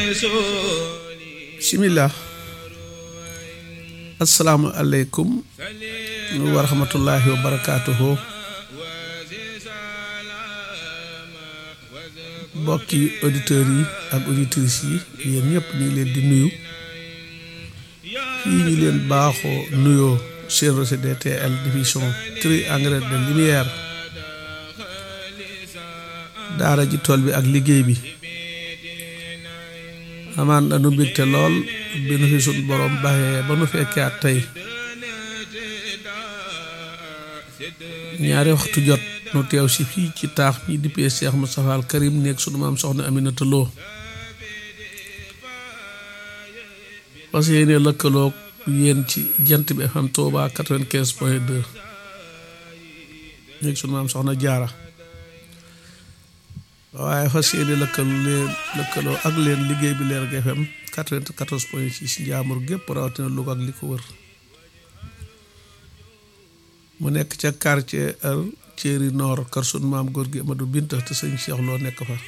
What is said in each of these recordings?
bismillah asalaamu aleykum wa rahmatullahi wa barakaatuhu mbokki auditeurs yi ak auditrices yi yéen ñëpp ñu ngi leen di nuyu fii ñu leen baaxoo nuyoo seen RCDTL division triangle de lumière daara ji tool bi ak liggéey bi amaan dañu mbégte lool bi nu fi suñ borom baxee ba nu fekkee at tey ñaari waxtu jot nu teew si fii ci taax mi dippee Cheikh Moustapha al Karim nekk sunu maam soxna Aminata Lo parce que yéene lëkkaloog yéen ci jant bi FM Touba quatre-vingt-quinze point deux nekk sunu maam soxna jaara waaye fas yéene lëkkaloo leen lëkkaloo ak leen liggéey bi leer ak FM quatre-vingt-quatorze point six njaamur gépp rawatina Louga ak li ko wër mu nekk ca quartier ar Thierry Nord kër sunu maam góor gi Amadou Binta te sëñ Cheikh loo nekk fa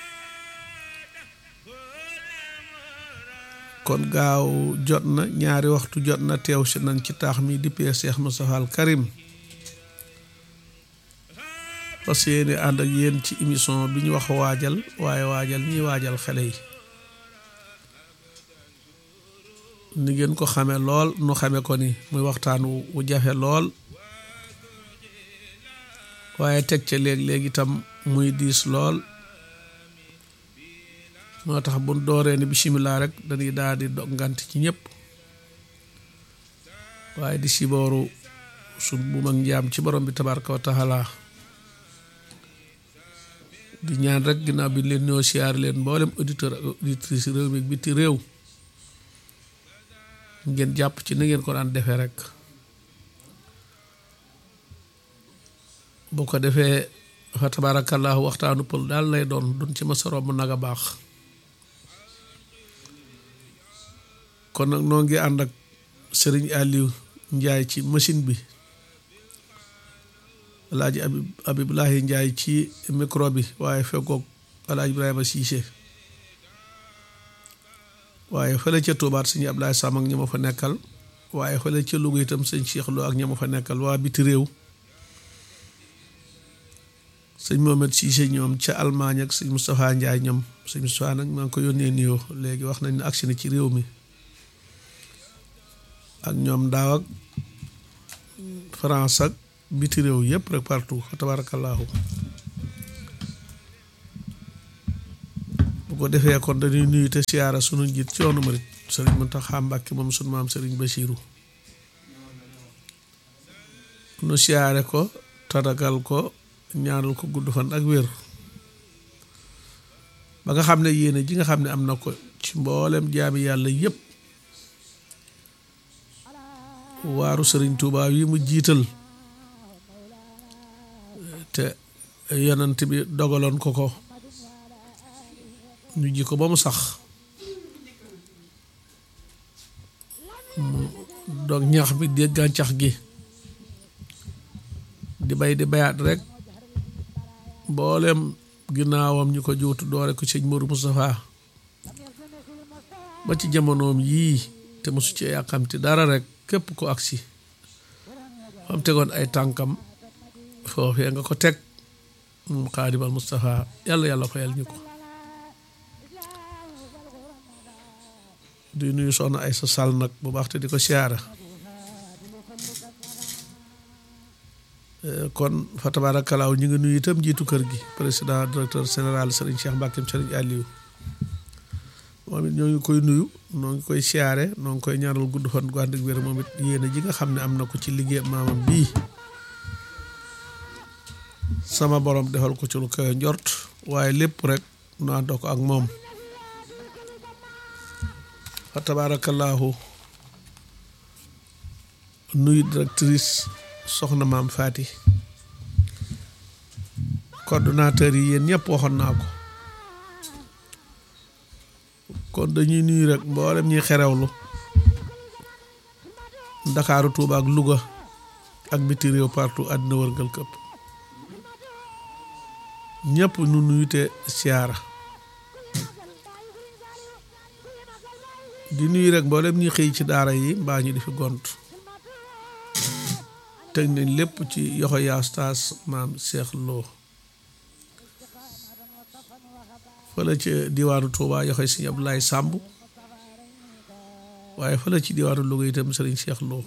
kon gaaw jot na ñaari waxtu jot na teew si nañ ci taax mi dippee Cheikh Moustapha al Karim fas yéene ànd ak yéen ci émission bi ñu wax waajal waaye waajal ñiy waajal xale yi ni ngeen ko xame lool nu xame ko ni muy waxtaan wu jafe lool waaye teg ca léeg-léeg itam muy diis lool moo tax bu dooree ni bisimilah rek dañuy daal di dogngant ci ñëpp waaye di sibooru sun bu mag njaam ci borom bi tabaraka wa taala di ñaan rek ginnaaw bi leen ñoo siyaar leen mboolem auditeur ak auditrice réew mi biti réew ngeen jàpp ci na ngeen ko daan defee rek bu ko defee fa tabarakallahu waxtaanu pël daal lay doon duñ ci masa romb nag a baax kon nag noo ngi ànd ak Serigne Aliou Ndiaye ci machine bi alaaji abib abibulahi njaay ci micro bi waaye fekkoog alaaji ibrahima siise waaye fële ca tuubaat sëñ ablaay sàmm ak ña ma fa nekkal waaye fële ca Louga itam sëñ Cheikh Lo ak ña ma fa nekkal waa biti réew sëñ Mohamed siise ñoom ca Allemagne ak sëñ Moustapha Njaay ñoom sëñ Moustapha nag maa ngi ko yónnee nuyoo léegi wax nañ ne agsi na ci réew mi ak ñoom daaw ak France ak biti réew yëpp rek partout fa tabarakallahu bu ko defee kon dañuy nuyu te siyaara sunu njiit ci yoonu murit sëriñ Muntaxa Mbàkke moom sunu maam sëriñ Basiiru nu siyaare ko tatagal ko ñaanal ko gudd fan ak wér ba nga xam ne yéene ji nga xam ne am na ko ci mboolem jaami yàlla yëpp waaru sëriñ Tuubaa yi mu jiital te yonent bi dogaloon ko ko ñu ji ko ba mu sax mu dog ñax bi di gàncax gi di bay di bayaat rek mboolem ginnaawam ñu ko juutu doore ko sëñ Mourou Moustapha ba ci jamonoom yii te mosu ci yàkkamti dara rek képp ko agsi fam tegoon ay tànkam foofee nga ko teg moom xaadimal Moustapha yàlla yàlla fayal ñu ko di nuyu soxna ay sa sal nag bu baax te di ko siyaara kon fa tabarakalaaw ñu ngi nuyu itam jiitu kër gi président directeur général Serigne Cheikh Mbacke Serigne Aliou moom it ñoo ngi koy nuyu noo ngi koy siyaare noo ngi koy ñaanal gudd fan gu ànd ak wér moom it yéene ji nga xam ne am na ko ci liggéey maamam bii sama borom defal ko ci lu koy njort waaye lépp rek nu àndoo ko ak moom fa tabaarakallaahu nuyu directrice soxna maam Faati coordonnateur yi yéen ñëpp waxoon naa ko kon dañuy nuyu rek mboolem ñuy xerewlu Ndakaaru Tuuba ak Louga ak biti réew partout àddina wërngal këpp ñëpp nu nuyu te siyaara di nuyu rek mboolem ñi xëy ci daara yi mbaa ñu di fi gont teg nañ lépp ci yoxo yaa staas maam Cheikh Lo fële ci diwaanu Touba yoxoy Sëriñ Abdoulaye Samb waaye fële ci diwaanu Louga itam Sëriñ Cheikh Lo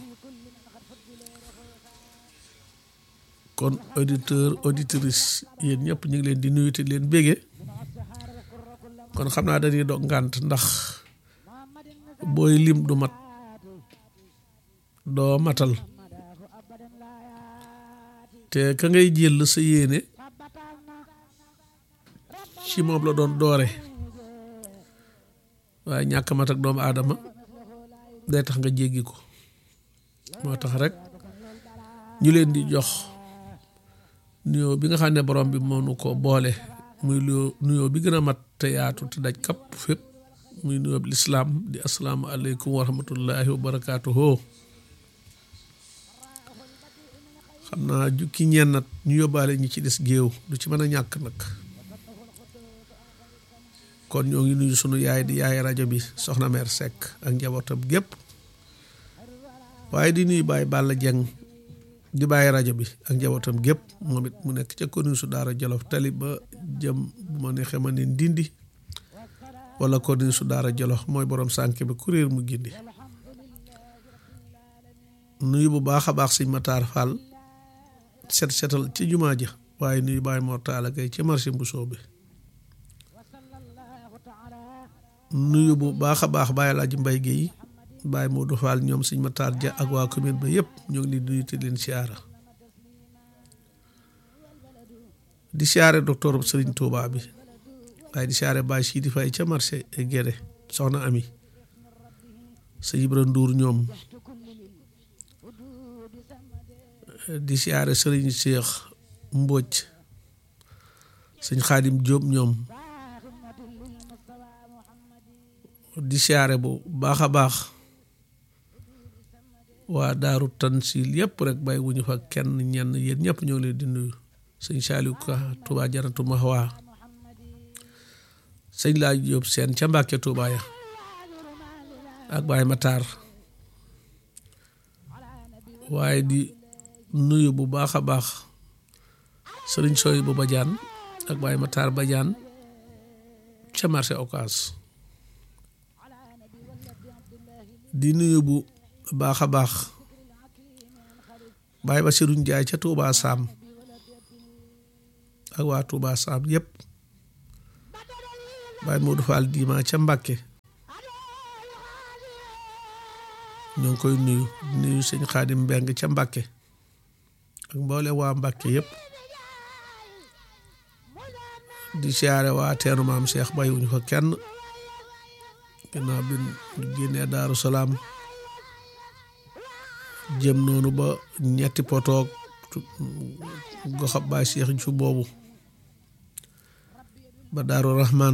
kon auditeur auditrice yéen ñëpp ñu ngi leen di nuyu te leen bége kon xam naa dañuy dog ngànt ndax booy lim du mat doo matal te ka ngay jël sa yéene ci moom la doon doore waaye ñàkk mat ak doomu aadama day tax nga jéggi ko moo tax rek ñu leen di jox nuyoo bi nga xam ne borom bi moo nu ko boole muy nuyoo bi gën a mat te yaatu te daj kapp fépp muy nuyoo bi lislaam di asalaamu aleykum wa rahmatullahi wa barakaatuhu xam naa jukki ñennat ñu yóbbaale ñi ci des géew du ci mën a ñàkk nag kon ñoo ngi nuyu sunu yaay di yaay rajo bi soxna meer Seck ak njabootam gépp waaye di nuyu Baye Balla Dieng di bàyyi rajo bi ak njabootam gépp moom it mu nekk ca commune su Daara Jolof tali ba jëm bu ma neexee ma ne ndindi wala commune su Daara Jolof mooy borom sànk bi kuréel mu gindi nuyu bu baax a baax sëñ Matar Fall set setal ci jumaa ja waaye nuyu Baye Mor Talla Gaye ci marché Mbusoo bi nuyu bu baax a baax Baye Laaji Mbay Géey Baye Modou Fall ñoom sëñ Matar Ja ak waa commune ba yëpp ñoo ngi leen di nuyu te leen siyaara di siyaare docteur Sëriñ Touba bi waaye di siyaare Baye Sidi Faye ca marché Guédé soxna Ami sëñ Ibra Ndour ñoom di siyaare Sëriñ Cheikh Mbodj sëñ Xaadim Jóob ñoom di siyaare bu baax a baax waa daaru tansil yëpp rek bàyyi wuñu fa kenn ñenn yéen ñëpp ñoo leen di nuyu sëñ Saliou Ka Touba Janatu Mahwa sëñ laa Jóob seen ca Mbàkke Touba ya ak Baye Matar waaye di nuyu bu baax a baax sëriñ Soy bu Badiane ak Baye Matar Badiane ca marché Ocass di nuyu bu baax a baax Baye Bassirou Ndiaye ca Touba Sam ak waa Touba Sam yëpp Baye Modou Fall Dima ca Mbàkke ñoo ngi koy nuyu nuyu sëñ Xaadim Mbeng ca Mbàkke ak mboole waa Mbàkke yëpp di siyaare waa teenu maam Cheikh bàyyiwuñu fa kenn ginnaaw bi ñu génnee Daaru Salaam jëm noonu ba ñetti potoog goxab baay Cheikh ju boobu ba Daaru Rahman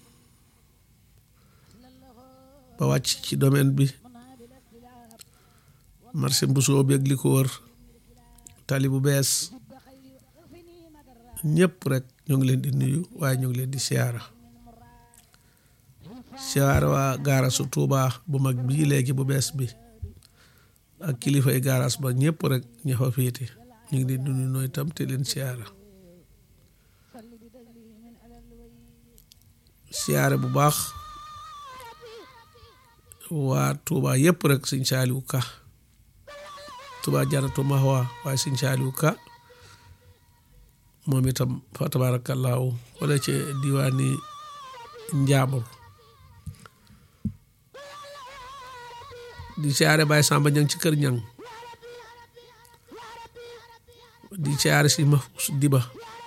ba wàcc ci domaine bi marché mbusoo beeg li ko wër tali bu bees ñëpp rek ñoo ngi leen di nuyu waaye ñoo ngi leen di siyaara siyaara waa gaarasu Tuuba bu mag bii léegi bu bees bi ak kilifay gaaraas ba ñëpp rek ña fa féete ñu ngi leen di nuyu nooy tam te leen siyaara siyaare bu baax waa Tuuba yëpp rek sëñ Saaliwu Ka Tuuba Janatu Mahwa waaye sëñ Saaliwu Ka moom itam fa tabaarakallaahu wala ci diwaani Njaambur di siyaare Baye Samba Ñang ci kër Ñang di siyaare si Mahfous Diba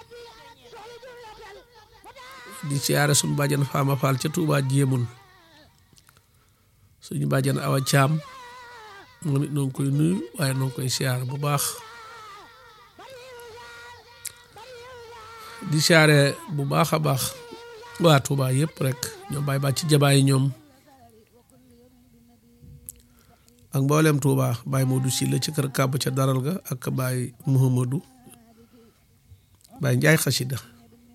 di siyaare suñu bàjjan Faama Fall ca Tuuba Jéemun suñu bàjjan Awa Caam moom it noo ngi koy nuyu waaye noo ngi koy siyaare bu baax di siyaare bu baax a baax waa Tuuba yëpp rek ñoom Baye Bàcc Jabaay ñoom ak mboolem Touba Baye Modou Sylla ci kër kàbb ca daral ga ak Baye Mouhamadou Baye Njaay xasida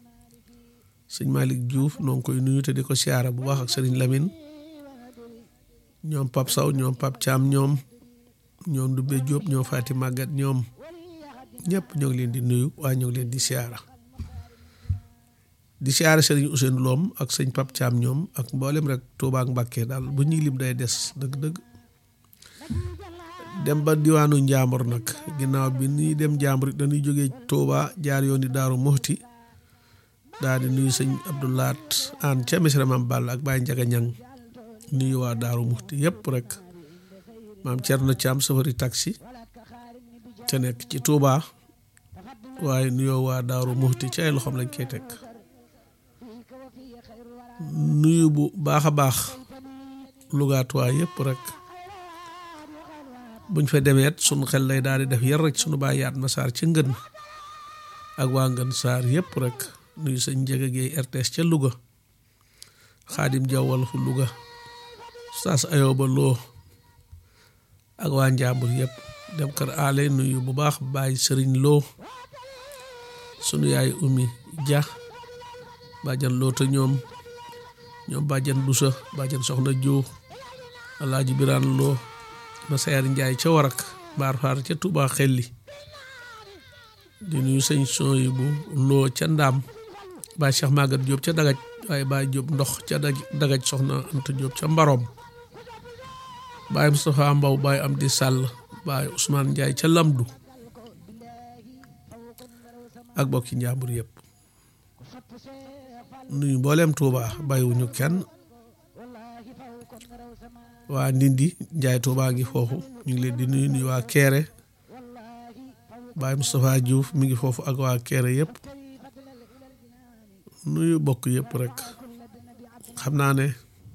sëñ Malick Diouf noo ngi koy nuyu te di ko siyaara bu baax ak sëriñ Lamine ñoom Pap Saw ñoom Pap Caam ñoom ñoom Dubbe Jóob ñoom Faati Màggat ñoom ñëpp ñoo ngi leen di nuyu waaye ñoo ngi leen di siyaara di siyaara sëriñ Ousseynou Loom ak sëñ Pap Caam ñoom ak mboolem rek Tuubaa ak Mbàkke daal bu ñuy lim day des dëgg-dëgg dem ba diwaanu Njaambur nag ginnaaw bi ñuy dem Njaambur dañuy jógee Tuubaa jaar yoon di Daaru Muxti daal di nuyu sëñ Abdoulaat an ca Misra Maam Balla ak Baye Njaga Ñang nuyu waa Daaru Muxti yëpp rek maam Cerno Caam safari taxi ca nekk ci Tuubaa waaye nuyoo waa Daaru Muxti ci ay loxoom lañ koy teg nuyu bu baax a baax lugaatuwaa yëpp rek buñ fa demeet sunu xel lay daal di def yar rek sunu baay yaat ma saar ca ngën ak waa ngën saar yëpp rek nuyu sëñ Njëga Géey RTS ca Louga xaadim jawwal fu Louga saas ayooba loo ak waa Njàmbur yëpp dem kër aale nuyu bu baax baay sëriñ loo sunu yaay umi ja bàjjan loota ñoom ñoom bàjjan busa bàjjan soxna joo alaaji biraan loo ma sayar njaay ca warak baar faar ca Tuubaa xelli di nuyu sëñ son yi bu loo ca ndaam baay Cheikh Magat Jóob ca dagaj waaye baay Jóob ndox ca dagaj soxna Anta Jóob ca mbaroom baay Moustapha Mbaw baay am di sàll baay Ousmane Njaay ca lamdu ak bokki njàmbur yëpp nuyu mbooleem Tuubaa bàyyiwuñu kenn waa Ndindi Njaay Tuubaa ngi foofu ñu ngi leen di nuyu nuyu waa Keere Baay Moustapha Diouf mi ngi foofu ak waa Keere yëpp nuyu bokk yëpp rek xam naa ne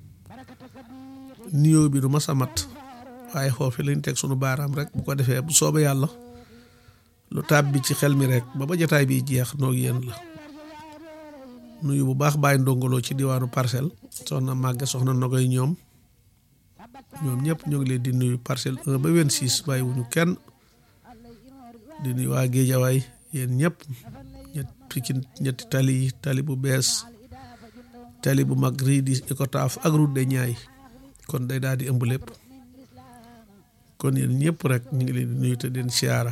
nuyoo bi du mas a mat waaye foofu lañ teg sunu baaraam rek bu ko defee bu soobee yàlla lu tàbbi ci xel mi rek ba ba jotaay bi jeex noog yéen la nuyu bu baax bàyyi ndongoloo ci diwaanu parcelle soxna màgge soxna nogoy ñoom ñoom ñëpp ñoo ngi leen di nuyu parcelle 1 ba 26 bàyyi wuñu kenn di nuyu waa géejawaay yéen ñëpp ñett pikin ñetti tali yi tali bu bees tali bu mag rii di Icotaf ak route de Niayes kon day daal di ëmb lépp kon yéen ñëpp rek ñu ngi leen di nuyu te den siyaara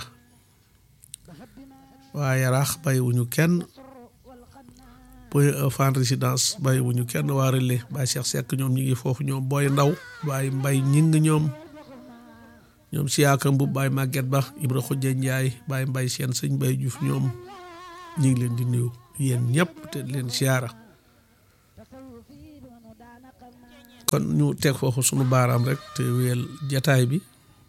waa yaraax bàyyiwuñu kenn point fan résidence bàyyiwuñu kenn waa relais Baye Cheikh Seck ñoom ñu ngi foofu ñoom booy ndaw Baye mbay ñing ñoom ñoom siyaaka mbub Baye Maguette Ba Ibra Xujja Njaay Baye mbay seen sëñ Baye Diouf ñoom ñu ngi leen di nuyu yéen ñëpp te leen siyaara kon ñu teg foofu sunu baaraam rek te wéyal jataay bi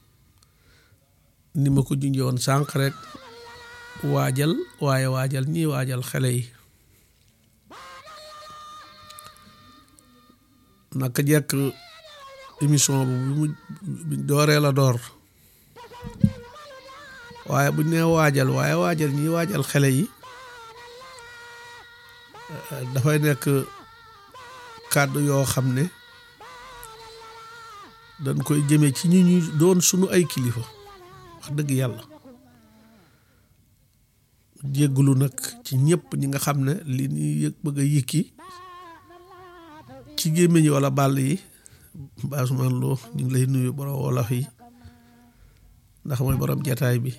ni ma ko junjoon sànq rek waajal waaye waajal ñii waajal xale yi naka jekk émission bu mu dooree la door waaye bu nee waajal waaye waajal ñii waajal xale yi dafay nekk kàddu yoo xam ne dañ koy jëmee ci ñi ñu doon sunu ay kilifa wax dëgg yàlla jéggulu nag ci ñëpp ñi nga xam ne li ñuy yëg bëgg a yëkki ci gémmiñ wala bàll yi baasumaan loo ñu ngi lay nuyu borom wolof yi ndax mooy borom jataay bi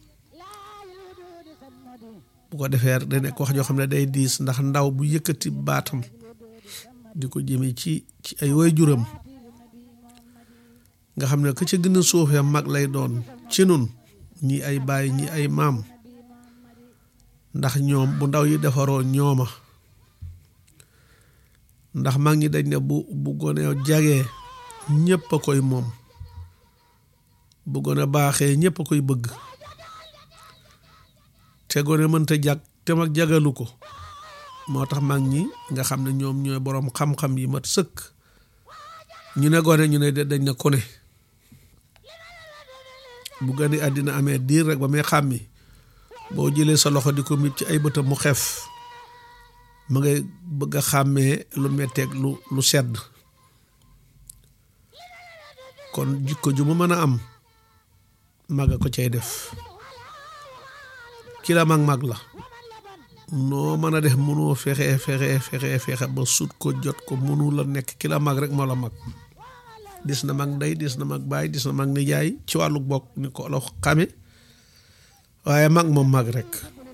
bu ko defee da nekk wax joo xam ne day diis ndax ndaw bu yëkkati baatam di ko jëmee ci ci ay waajuram nga xam ne ka ca gën a suufee mag lay doon ci nun ñi ay baay ñi ay maam ndax ñoom bu ndaw yi defaroo ñooma ndax mag ñi dañ ne bu bu gone jagee ñëpp a koy moom bu gone baaxee ñëpp a koy bëgg te gone mënta jag te mag jagalu ko moo tax mag ñi nga xam ne ñoom ñooy boroom xam-xam yi mat sëkk ñu ne gone ñu ne dañ ne ku ne bu gane àddina amee diir rek ba may xàmmi boo jëlee sa loxo di ko mit ci ay bëtam mu xef mu ngay bëgg a xàmmee lu metteeg lu lu sedd kon jikko ju mu mën a am mag a ko cay def ki la mag mag la noo mën a def mënoo fexe fexe fexe fexe ba sut ko jot ko mënu la nekk ki la mag rek moo la mag dis na mag ndey dis na mag baay dis na mag nijaay ci wàllu bokk ni ko la xame waaye mag moom mag rek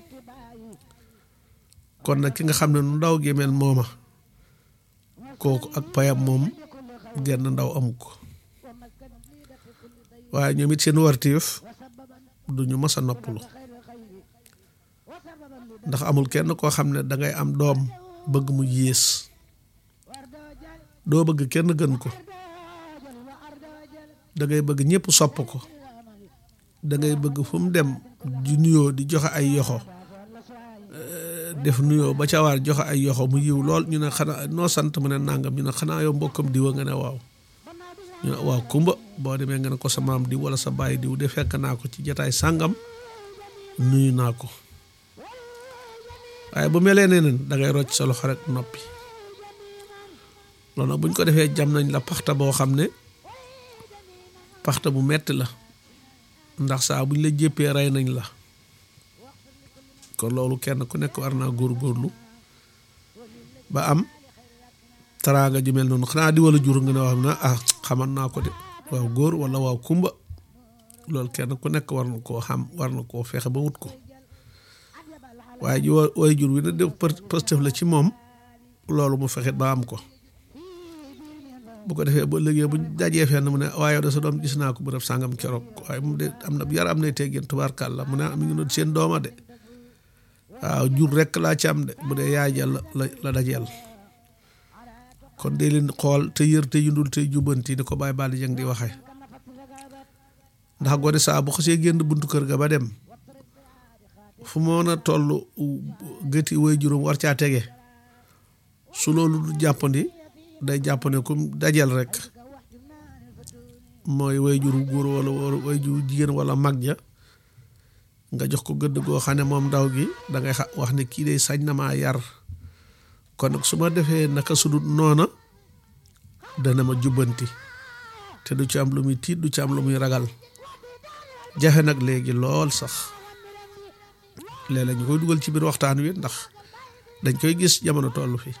kon nag ki nga xam ne nu ndaw gi mel mooma kooku ak payam moom genn ndaw amu ko waaye ñoom it seen wartiif du ñu mës a noppalu ndax amul kenn koo xam ne dangay am doom bëgg mu yées doo bëgg kenn gën ko dangay bëgg ñëpp sopp ko dangay bëgg fu mu dem di nuyoo di joxe ay yoxo def nuyoo ba ca waar joxe ay yoxo mu yiw lool ñu ne xanaa noo sant mu ne nàngam ñu ne xanaa yow mbokkam diwa nga ne waaw ñu ne waaw kumba boo demee nga ne ko sa maam diw wala sa baay diw de fekk naa ko ci jataay sàngam nuyu naa ko waaye bu melee neneen dangay rocc sa loxo rek noppi loolu nag buñ ko defee jam nañ la paxta boo xam ne paxta bu metti la ndax saa buñ la jéppee rey nañ la kon loolu kenn ku nekk war naa góorgóorlu ba am taraanga ju mel noonu xanaa di wala jur nga ne wax na ah xaman naa ko de waaw góor wala waaw kumba loolu kenn ku nekk war na koo xam war na koo fexe ba wut ko waaye ji way jur wi na def pëstëf la ci moom loolu mu fexet ba am ko bu ko defee ba léegi bu dajee fenn mu ne waaye da sa doom gis naa ko bu def sàngam keroog waaye mu de am na yar am nay teggin tubaarkàlla mu ne mi ngi doon seen dooma de waaw jur rekk laa ci am de bu dee yaay jàll la la dajeel kon dee leen xool te yër te yundul te jubbanti ni ko bàyyi baal jëng di waxee ndax gone saa bu xasee génn buntu kër ga ba dem fu moon a toll gëti way juróom war caa tege su loolu du jàppandi day jàpp ne comme dajal rek mooy way juru góor wala way juru jigéen wala mag ja nga jox ko gëdd goo xam ne moom ndaw gi dangay xa wax ne kii day sañ na maa yar kon nag su ma defee naka sudut noona dana ma jubbanti te du ci am lu muy tiit du ci am lu muy ragal jafe nag léegi lool sax léeg-léeg ñu koy dugal ci biir waxtaan wi ndax dañ koy gis jamono tollu fi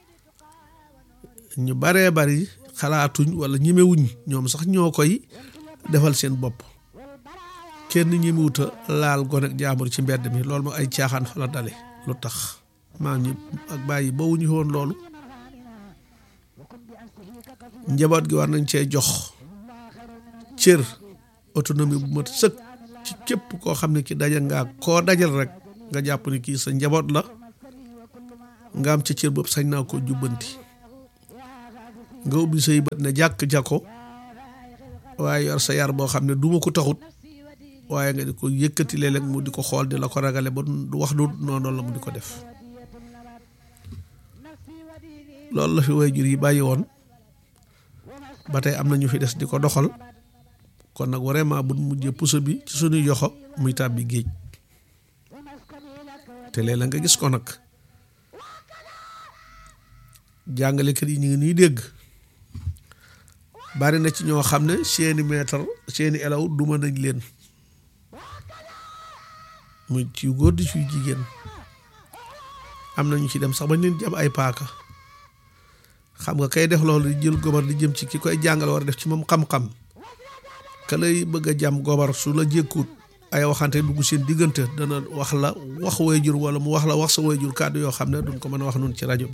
ñu baree bari xalaatuñ wala ñemewuñ ñoom sax ñoo koy defal seen bopp kenn ñemewuta laal gone ak jaambur ci mbedd mi loolu ma ay caaxaan fa la dale lu tax maam ñi ak bàyyi ba wuñu woon loolu njaboot gi war nañ cee jox cër autonomie bu mat sëkk ci képp koo xam ne ki daja ngaa koo dajal rek nga jàpp ni kii sa njaboot la nga am ca cër boobu sañ naa ko jubbanti nga ubbi say bët ne jàkk jako waaye yor sa yar boo xam ne duma ko taxut waaye nga di ko yëkkati léeg-léeg mu di ko xool di la ko ragale ba du wax du noonu la mu di ko def loolu la fi waajur yi bàyyi woon ba tey am na ñu fi des di ko doxal kon nag vraiment bu mujjee puso bi ci suñuy yoxo muy tàbbi géej te léeg-léeg nga gis ko nag jàngalekat yi ñu ngi nuy dégg bari na ci ñoo xam ne seeni maître seeni elaw duma nañ leen muy ci góor di ci jigéen am na ñu ci dem sax bañ leen jam ay paaka xam nga kay def loolu di jël gobar di jëm ci ki koy jàngal war a def ci moom xam-xam ka lay bëgg a jam gobar su la jékkuut ay waxante dugg seen diggante dana wax la wax waajur wala mu wax la wax sa waajur kàddu yoo xam ne duñ ko mën a wax noonu ci rajo bi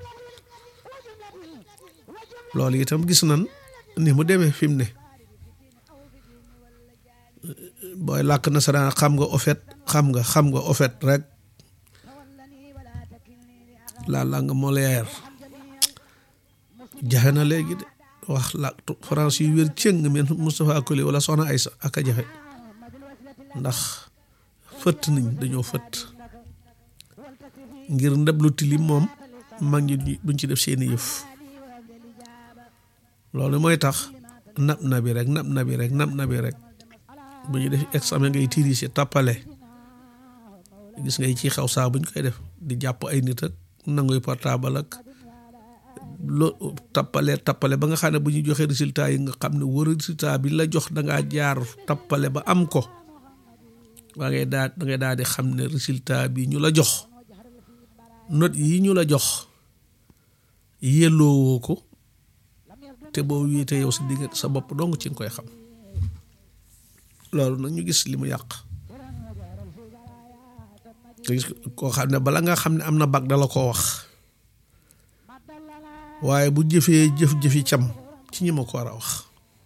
loolu itam gis nan ni mu demee fi mu ne booy làkk nasaraan xam nga ofet xam nga xam nga ofet rek la langue molière jafe na léegi de wax la France yu wér cëng men Moustapha Koli wala Soxna Aysa ak a jafe ndax fëtt nañ dañoo fëtt ngir ndab lu tilim moom mag ñi buñ ci def seeni yëf loolu mooy tax nab na bi rek nab na bi rek nab na bi rek bu ñu def examen ngay tiiri si tappale gis ngay ci xaw saa buñ koy def di jàpp ay nit ak nanguy portable ak lo tappale tappale ba nga xam ne bu ñu joxee résultat yi nga xam ne wër résultat bi la jox da ngaa jaar tappale ba am ko waa ngay daa da ngay daal di xam ne résultat bi ñu la jox note yi ñu la jox yelloowoo ko te boo wéetee yow sa digg sa bopp dong ci nga koy xam loolu nag ñu gis li mu yàq nga gis koo xam ne bala nga xam ne am na bag dala koo wax waaye bu jëfee jëf-jëfi cam ci ñi ma ko war a wax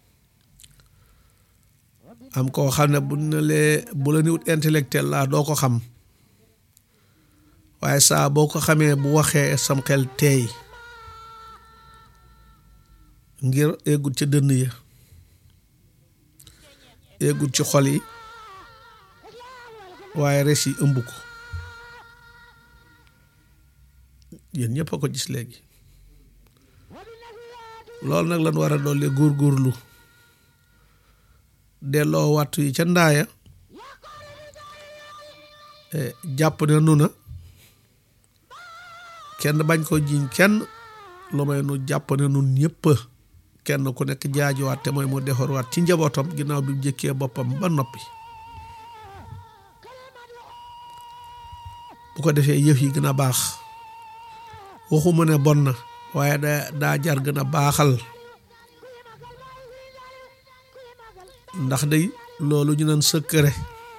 am koo xam ne bu ne lee bu la niwut intellectuel laa doo ko xam waaye saa boo ko xamee bu waxee sam xel teey ngir eggut ca dënn ya eggut ci xol yi waaye res yi ëmb ko yéen ñëpp a ko gis léegi loolu nag lan war a dolli góorgóorlu delloo wattu yi ca ndaaya jàpp ne nu na kenn bañ ko jiñ kenn lu may nu jàpp ne nun ñëpp kenn ku nekk jaajuwaat te mooy mu defarwaat ci njabootam ginnaaw bi mu jëkkee boppam ba noppi bu ko defee yëf yi gën a baax waxuma ne bon na waaye da daa jar gën a baaxal ndax day loolu ñu naan secret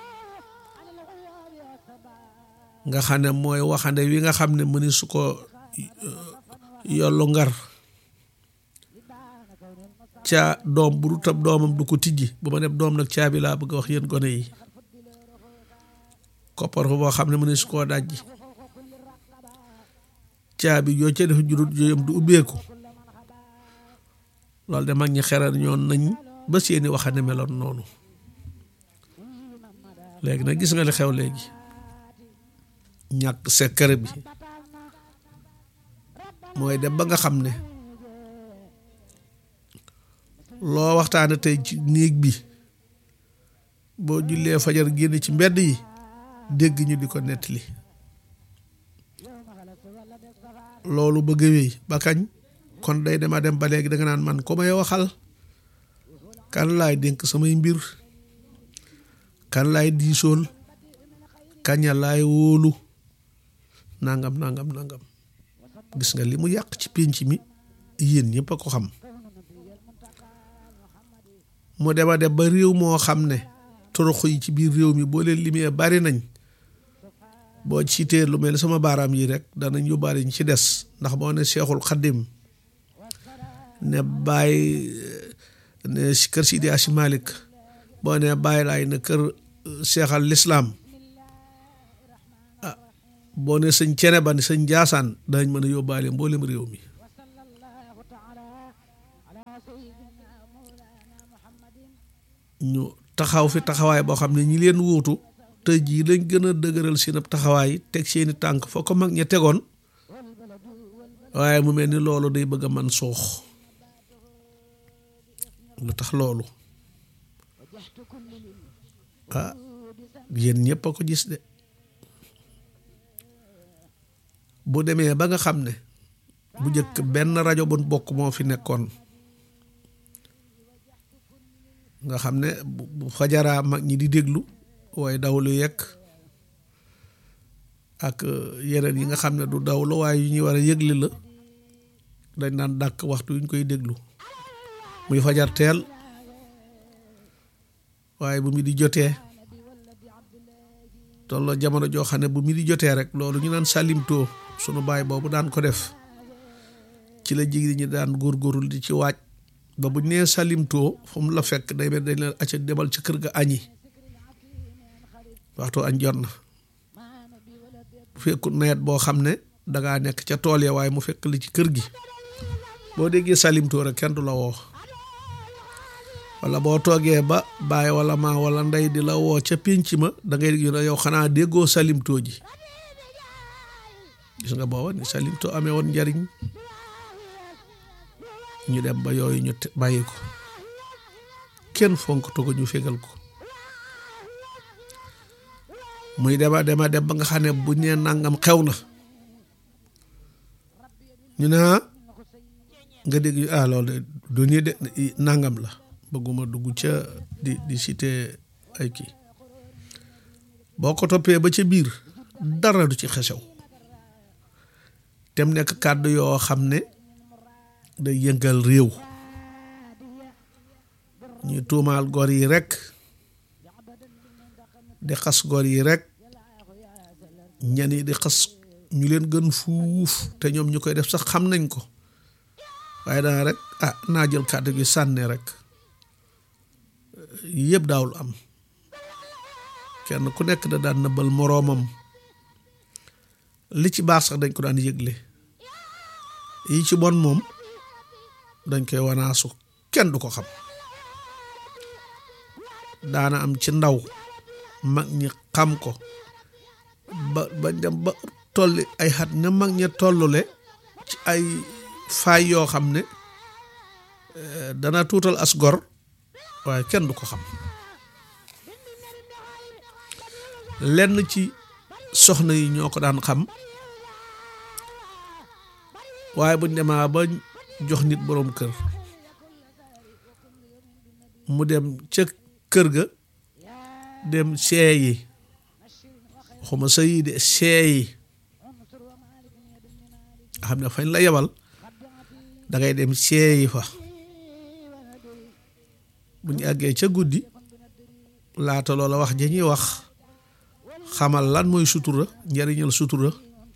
nga xam ne mooy waxande wi nga xam ne mëni su ko yollu ngar ca doom bu du tab doomam du ko tijji bu ma dem doom nag caabi laa bëgg a wax yéen gone yi koppar fa boo xam ne mëni su koo dajji caabi yoo ca def jurut yooyam du ubbeeku loolu de mag ñi xeral ñoon nañ ba seeni waxande meloon noonu léegi nag gis nga li xew léegi ñàkk secret bi mooy dem ba nga xam ne loo waxtaane tey ci néeg bi boo jullee fajar génn ci mbedd yi dégg ñu di ko nettali loolu bëgg a wéy ba kañ kon day dema dem ba léegi da nga naan man ko may waxal kan laay dénk samay mbir kan laay diisool kaña laay wóolu nangam nangam nangam gis nga li mu yàq ci pénc mi yéen ñëpp a ko xam mu dema dem ba réew moo xam ne toroxo yi ci biir réew mi boo leen limee bari nañ boo citee lu mel ni sama baaraam yi rek danañ yóbbaale ñu ci des ndax boo ne Seexul Xaddim ne Baay ne kër Sidi Asi Malik boo ne Baay Laay ne kër Seexal Lislaam ah boo ne sëñ cene ba ne sëñ Jaasaan danañ mën a yóbbaale mboolem réew mi ñu taxaw fi taxawaay boo xam ne ñi leen wuutu tey jii lañ gën a dëgëral seen ab taxawaay teg seeni tànk foo ko mag ña tegoon waaye mu mel ni loolu day bëgg a man soox lu tax loolu ah yéen ñëpp a ko gis de bu demee ba nga xam ne bu njëkk benn rajo bu bokk moo fi nekkoon nga xam ne bu fajaraa mag ñi di déglu waaye dawlu yekk ak yeneen yi nga xam ne du dawlu waaye yu ñuy war a yëgle la dañ daan dàkk waxtu yu ñu koy déglu muy fajar teel waaye bu mi di jotee tolloo jamono joo xam ne bu mi di jotee rek loolu ñu naan salimtoo sunu baay boobu daan ko def ci la jigéen ñi daan góorgóorlu di ci waaj ba bu nee salimtoo fu mu la fekk day mel dañ leen acca demal ci kër ga añi waxtu añ jot na bu fekkut nawet boo xam ne dangaa nekk ca tool ya waaye mu fekk li ci kër gi boo déggee salimtoo rek kenn du la woo wala boo toogee ba baay wala maa wala ndey di la woo ca pénc ma da ngay yu ne yow xanaa déggoo salimtoo ji gis nga booba ni salimtoo amee woon njariñ ñu dem ba yooyu ñu bàyyi ko kenn fonk to ko ñu fegal ko muy dema dema dem ba nga xam ne bu ñee nangam xew na ñu ne nga dégg ah loolu du nii de nangam la bëgguma dugg ca di di cité ay kii boo ko toppee ba ca biir dara du ci xesew tem nekk kàddu yoo xam ne day yëngal réew ñuy tuumaal gor yi rek di xas gor yi rek ñen yi di xas ñu leen gën fuuf te ñoom ñu koy def sax xam nañ ko waaye dana rek ah naa jël kàddu gi sànni rek yëpp daawul am kenn ku nekk da daan nëbbal moroomam li ci baax sax dañ ko daan yëgle yi ci bon moom dañ koy wanaasu kenn du ko xam daana am ci ndaw mag ñi xam ko ba ba dem ba tolli ay xat ne mag ña tollule ci ay faay yoo xam ne dana tuutal as gor waaye kenn du ko xam lenn ci soxna yi ñoo ko daan xam waaye buñ demaa ba jox nit boroom kër mu dem ca kër ga dem seeyi xuma sa yi de seeyi xam ne fañ la yebal da ngay dem seeyi fa bu ñu àggee ca guddi laata loola wax ja ñuy wax xamal lan mooy sutura njariñal sutura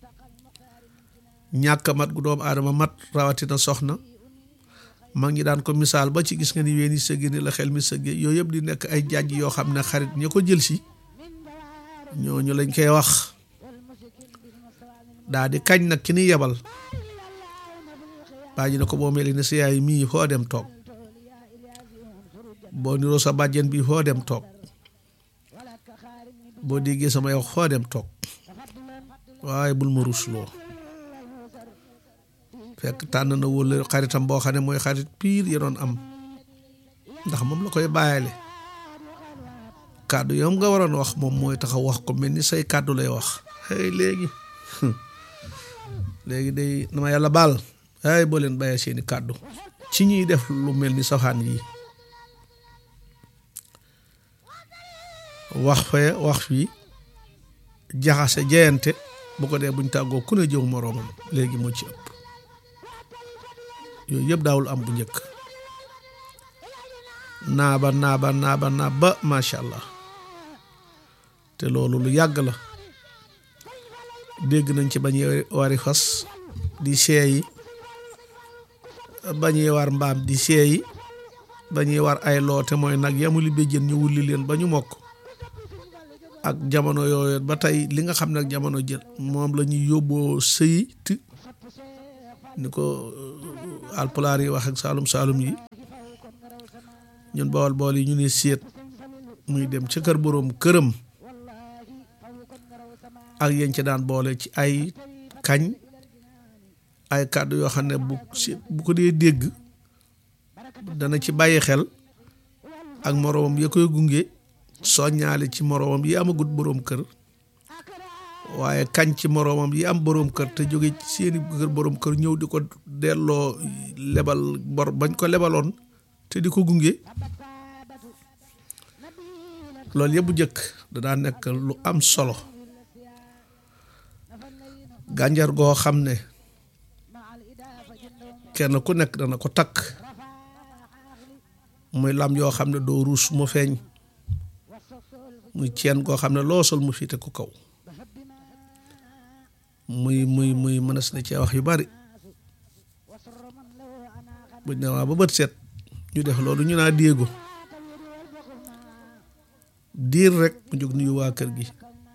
ñàkk mat gu doomu aadama mat rawatina soxna mag ñi daan ko misaal ba ci gis nga ni ween yi sëgg ni la xel mi sëgge yooyu yëpp di nekk ay jàjj yoo xam ne xarit ña ko jël si ñooñu lañ koy wax daa di kañ nag ki ni yebal baa ji ne ko boo mel ni sa yaay mii foo dem toog boo niroo sa bàjjen bi foo dem toog boo déggee sama yow foo dem toog waaye bul ma rusloo fekk tànn na wóla xaritam boo xam ne mooy xarit piir ya doon am ndax moom la koy bàyyale kàddu yoom nga waroon wax moom mooy taxaw wax ko mel ni say kàddu lay wax hey léegi léegi day dama yàlla baal ay boo leen bàyyee seeni kàddu ci ñuy def lu mel ni safaan yi wax fee wax fii jaxase jeyante bu ko dee buñ tàggoo ku ne jëw moroomam léegi moo ci ëpp yooyu yëpp daawul am bu njëkk naaba naaba naaba naaba macha allah te loolu lu yàgg la dégg nañ ci bañuy wari fas di seeyi bañuy war mbaam di seeyi bañuy war ay loote mooy nag yamuli béjjën ñu wulli leen ba ñu mokk ak jamono yooyu ba tey li nga xam ne ak jamono jël moom la ñuy yóbboo sëyit ni ko alpulaar yi wax ak saalum saalum yi ñun bool bool yi ñu ne séet muy dem ca kër boroom këram ak yéen ci daan boole ci ay kañ ay kàddu yoo xam ne bu si bu ko dee dégg dana ci bàyyi xel ak moroomam ya koy gunge soññaale ci moroomam yi amagut boroom kër waaye kañ ci moroomam yi am boroom kër te jóge ci seeni kër boroom kër ñëw di ko delloo lebal bor bañ ko lebaloon te di ko gunge loolu yëpp bu jëkk da daa nekk lu am solo gànjar goo xam ne kenn ku nekk dana ko takk muy lam yoo xam ne doo ruus mu feeñ muy ceen goo xam ne loo sol mu fiite ko kaw muy muy muy mënees na cee wax yu bari buñ ne waa ba bët set ñu def loolu ñu naa déego diir rek mu jóg nuyu waa kër gi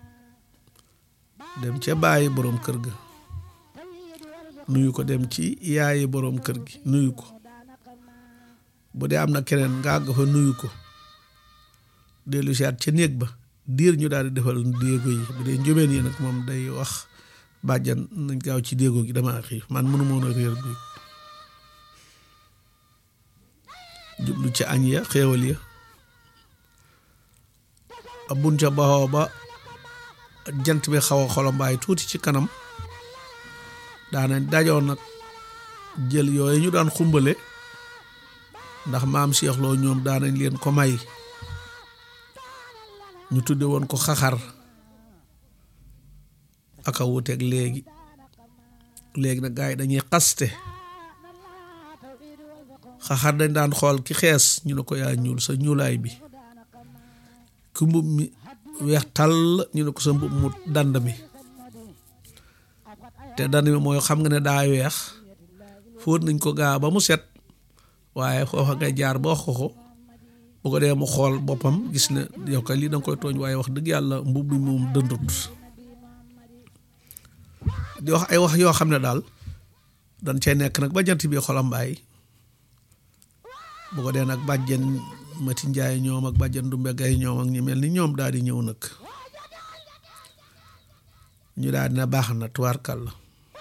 dem ca bàyyi boroom kër ga nuyu ko dem ci yaayi boroom kër gi nuyu ko bu dee am na keneen nga àgg fa nuyu ko dellu siyaat ca néeg ba diir ñu daal di defal déego yi bu dee njóbeen yi nag moom day wax bàjjan nañ gaaw ci déego gi dama xiif man mënu moon a réer bi jublu ci añ ya xéewal ya bun ca baxoo ba jant bi xaw a xolombaay tuuti ci kanam daanañ dajoon nag jël yooyu ñu daan xumbale ndax maam Cheikh Lo ñoom daanañ leen ko may ñu tudde woon ko xaxar aka wuteeg léegi léegi nag gars yi dañuy xaste xaxar dañ daan xool ki xees ñu ne ko yaa ñuul sa ñuulaay bi ku mbub mi weex tàll ñu ne ko sa mbub mu dand mi te dand mi mooy xam nga ne daa weex fóot nañ ko gaa ba mu set waaye foofa ngay jaar ba wax ko ko bu ko dee mu xool boppam gis ne yow kay lii da nga koy tooñ waaye wax dëgg yàlla mbub mi moom dëndut di wax ay wax yoo xam ne daal dañ cay nekk nag ba jant bi xolam mbaay bu ko dee nag bàjjen Mati Njaay ñoom ak bàjjen Dumbe Gay ñoom ak ñi mel ni ñoom daal di ñëw nag ñu daal dina baax na tuwaarkal la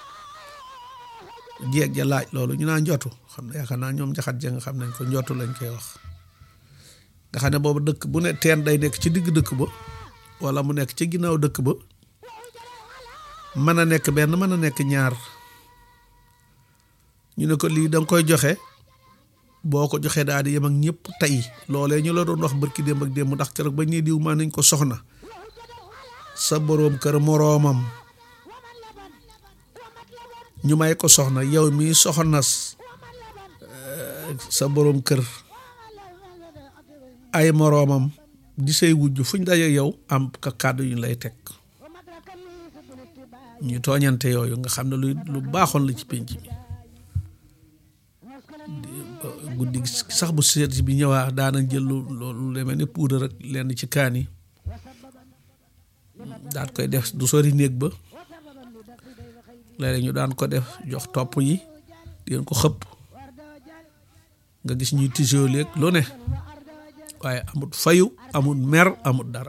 jeeg ja laaj loolu ñu naa njotu xam ne yaakaar naa ñoom jaxat ja nga xam nañ ko njotu lañ koy wax nga xam ne boobu dëkk bu ne teen day nekk ci digg dëkk ba wala mu nekk ci ginnaaw dëkk ba mën a nekk benn mën a nekk ñaar ñu ne ko lii danga koy joxe boo ko joxee daal di yem ak ñëpp tey loolee ñu la doon wax barki démb ak démb ndax keroog ba ñuy diw maa nañ ko soxna sa boroom kër moroomam ñu may ko soxna yow mii soxnas sa boroom kër ay moroomam di say wujj fuñ daje yow am ka kàddu yu lay teg ñu tooñante yooyu nga xam ne lu lu baaxoon la ci pénc mi guddi sax bu seet bi ñëwaa daana jël lu lu demee ni puudar rek lenn ci kaan yi daan koy def du sori néeg ba léeg ñu daan ko def jox topp yi di ko xëpp nga gis ñuy tisoo léeg lu ne waaye amut fayu amut mer amut dara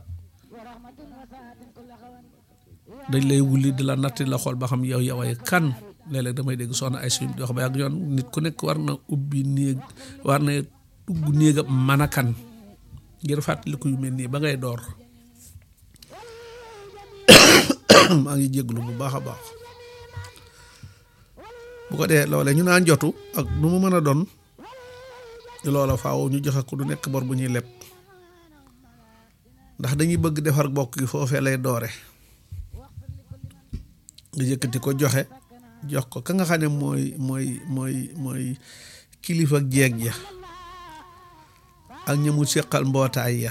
dañ lay wulli di la natti la xool ba xam yow yow ay kan léeg-léeg damay dégg soxna ay suñu di wax ba yàgg yoon nit ku nekk war na ubbi néeg war na dugg néegam mën a kan ngir fàttaliku yu mel nii ba ngay door maa ngi jéglu bu baax a baax bu ko dee loolee ñu naan jotu ak nu mu mën a doon loola faaw ñu joxe ko du nekk bor bu ñuy leb ndax dañuy bëgg defar bokk gi foofee lay doore nga yëkkati ko joxe jox ko ka nga xam ne mooy mooy mooy mooy kilifa jeeg ya ak ñi mu seqal mbootaay ya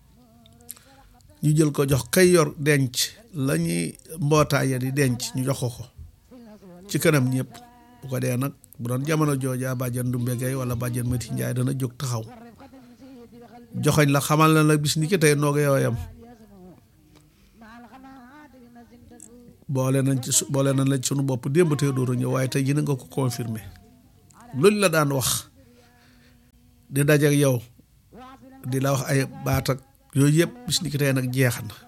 ñu jël ko jox kay yor denc la ñuy mbootaay ya di denc ñu jox ko ko ci kanam ñëpp bu ko dee nag bu doon jamono jooja bàjjan Dumbe Gay wala bàjjan Mati Njaay dana jóg taxaw joxoñ la xamal na la bis ni ki tey noog yooyam boole nañ ci boole nañ la ci sunu bopp démb tey dooru ñëw waaye tey jii nga ko confirmer loolu la daan wax di dajeek yow di la wax ay baat ak yooyu yëpp bis ni ki tey nag jeex na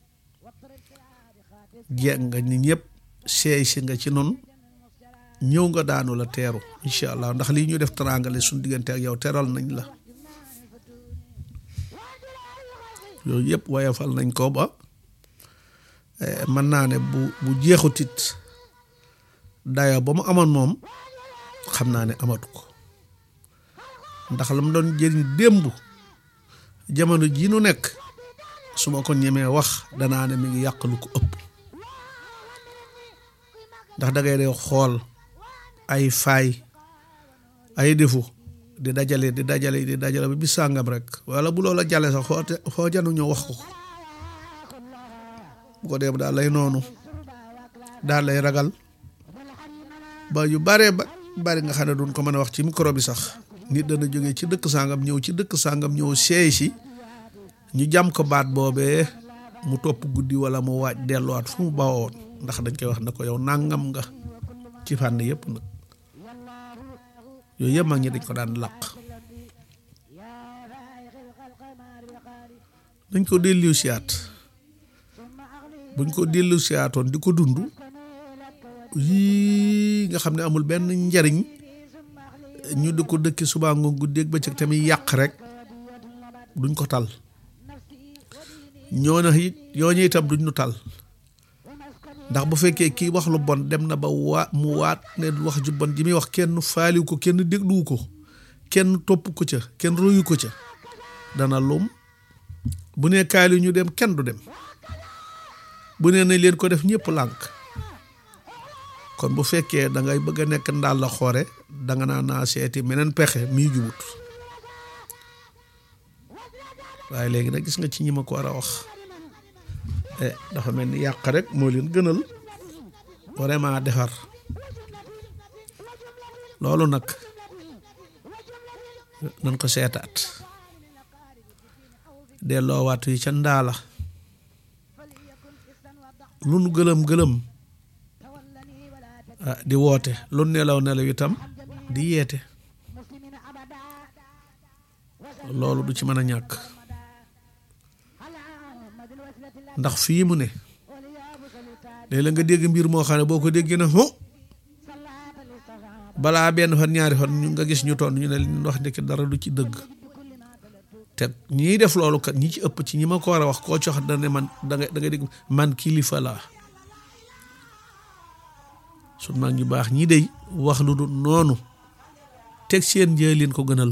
jeex nga ni ñëpp seey si nga ci noonu ñëw nga daanu la teeru incha allah ndax lii ñu def teraangale suñu diggante ak yow teral nañ la yooyu yëpp wayafal nañ ko ba mën naa ne bu bu jeexutit dayo ba mu amoon moom xam naa ne amatu ko ndax la mu doon jëriñ démb jamono jii nu nekk su ma ko ñemee wax danaa ne mi ngi yàq lu ko ëpp ndax dangay dee xool ay faay ay defu di dajale di dajale di dajale ba bis sàngam rek wala bu loola jàlle sax foo foo janu ñëw wax ko ko bu ko dee daal lay noonu daal lay ragal ba yu bare ba bari nga xam ne duñ ko mën a wax ci micro bi sax nit dana jógee ci dëkk sàngam ñëw ci dëkk sàngam ñëw seey si ñu jam ko baat boobee mu topp guddi wala mu waaj delluwaat fu mu bawoon ndax dañ koy wax ne ko yow nàngam nga ci fànn yëpp nag yooyu yëpp mag ñi dañ ko daan làq dañ ko dellu siyaat buñ ko dellu siyaatoon di ko dund yii nga xam ne amul benn njariñ ñu di ko dëkki subaa ngoon guddeeg bëccëg tamit yàq rek duñ ko tal ñoo na it ñooñu itam duñ nu tal ndax bu fekkee kii wax lu bon dem na ba waa mu waat ne wax ju bon ji muy wax kenn faaliw ko kenn dégluwu ko kenn topp ko ca kenn royu ko ca dana lum bu nee kaali ñu dem kenn du dem bu nee nañ leen ko def ñëpp lànk kon bu fekkee da ngay bëgg a nekk ndaal la xoore danga naa naa seeti meneen pexe mii jubut waaye léegi nag gis nga ci ñi ma ko war a wax dafa mel ni yàq rek moo leen gënal vraiment defar loolu nag nan ko seetaat delloowaat yi ca ndaala lu nu gëlëm gëlëm di woote lu nelaw nelaw itam di yeete loolu du ci mën a ñàkk ndax fii mu ne léeg-léeg nga dégg mbir moo xam ne boo ko déggee ne ho balaa benn fan ñaari fan ñu nga gis ñu toon ñu ne li wax ndekki dara du ci dëgg te ñiy def loolu kat ñi ci ëpp ci ñi ma ko war a wax koo cox da ne man da nga da nga dégg man kilifa laa sun mag ñu baax ñi dey wax lu du noonu teg seen njëlin ko gënal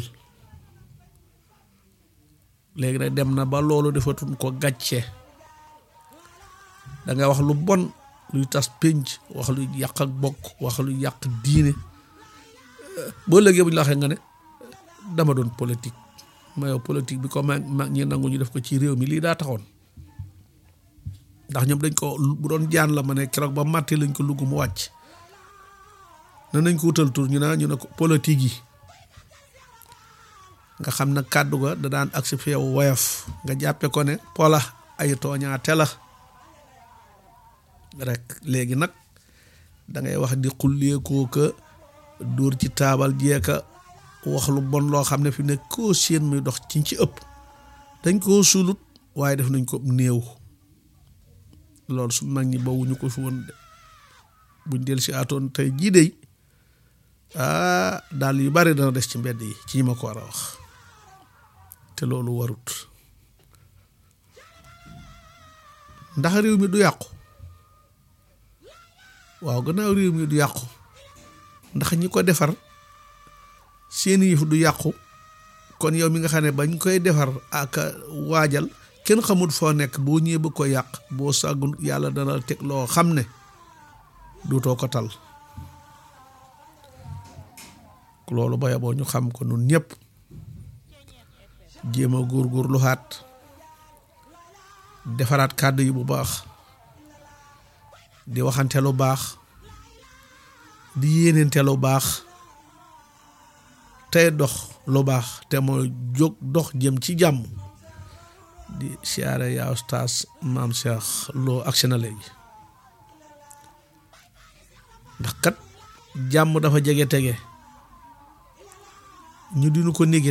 léegi nag dem na ba loolu defatun ko gàcce da nga wax lu bon luy tas pénc wax lu yàq ak bokk wax lu yàq diine boo léegi bu ñu la waxee nga ne dama doon politique ma yow politique bi ko mag mag ñi nangu ñu def ko ci réew mi lii daa taxoon ndax ñoom dañ ko bu doon jaan la ma ne keroog ba màttee lañ ko lugg mu wàcc ne nañ ko wutal tur ñu ne ñu ne ko politique yi nga xam na kàddu ga da daan agsi fi yow woyof nga jàppe ko ne pola ay tooñaate la rek léegi nag dangay wax di xulleekoo ka dóor ci taabal jeeka wax lu bon loo xam ne fi ne koo seen muy dox ci ci ëpp dañ koo suulut waaye def nañ ko néew loolu su mag ñi bawuñu ko fi woon de buñ del si atoon tey jii dey ah daal yu bari dana des ci mbedd yi ci ñi ma ko war a wax te loolu warut ndax réew mi du yàqu waaw gannaaw réew mi du yàqu ndax ñi ko defar seeni yëf du yàqu kon yow mi nga xam ne bañ koy defar ak waajal kenn xamul foo nekk boo ñëwee bëgg ko yàq boo sàggun yàlla dana teg loo xam ne duutoo ko tal loolu ba yaboo ñu xam ko nun ñëpp jéem a góor-góor lu xaat defaraat kàddu yi bu baax di waxante lu baax di yéenente lu baax tey dox lu baax te mooy jóg dox jëm ci jàmm di siyaare yaa ustaas maam Cheikh loo agsi na léegi ndax kat jàmm dafa jege tege ñu dinu ko néegi